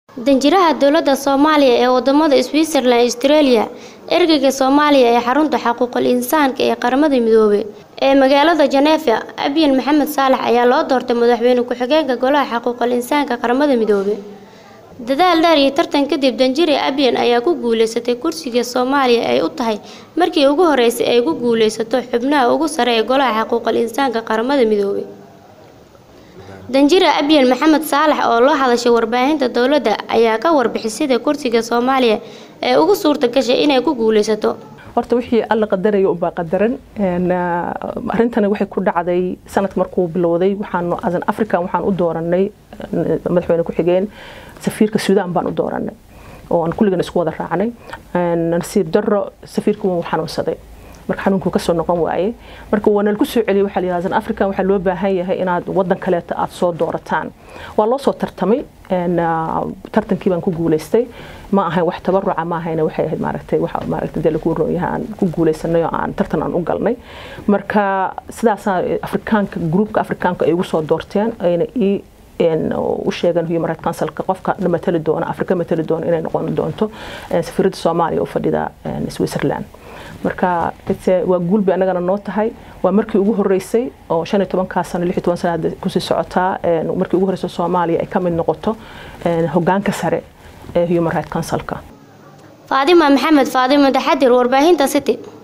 danjiraha dowladda soomaaliya ee wadamada switzerland australia ergeyga soomaaliya ee xarunta xaquuqul insaanka ee qaramada midoobay ee magaalada janeefa abyan maxamed saalax ayaa loo doortay madaxweyne ku-xigeenka golaha xaquuqul insaanka qaramada midoobay dadaal dheer iyo tartan kadib danjire abyan ayaa ku guuleysatay kursiga soomaaliya ay u tahay markii ugu horeysay ay ku guuleysato xubnaha ugu sare ee golaha xaquuqul insaanka qaramada midoobay danjire abyan maxamed saalax oo loo hadashay warbaahinta dowladda ayaa ka warbixisada kursiga soomaaliya ee ugu suurta gashay inay ku guuleysato horta wixii alla qadaraya ubaa qadaran arrintani waxay ku dhacday sanadka markuu bilowday waxaanu asan african waxaan u dooranay madaxweyne ku-xigeen safiirka suudaan baan u dooranay oo aan kulligan isku wada raacnay nasiib darro safiirka wuu xanuunsaday marka xanuunkuu kasoo noqon waaye marka waa nalagu soo celiyay waxaa layidhaha san african waxaa loo baahan yahay inaad wadan kaleeta aada soo doorataan waa loo soo tartamay tartankii baan ku guuleystay ma ahayn wax tabaruca ma ahayna waxay ahayd maaragtay waxa maaragtay dee lagu roon yahay aan ku guuleysanay oo aan tartan aan u galnay marka sidaasaa afrikaanka gruupka afrikaanka ay ugu soo doorteen ayna ii u sheegan human rights councilka qofka na matali doona afrika matali doona inay noqon doonto safiiradda soomaaliya u fadhida switzerland marka waa guulbay annagana noo tahay waa markii ugu horeysay oo shan iyo tobankaa sano lix iyo toban sana hadda kusii socotaa markii ugu horeysay soomaaliya ay ka mid noqoto hogaanka sare ee human rights councilka faadima maxamed faadimo taxadir warbaahinta city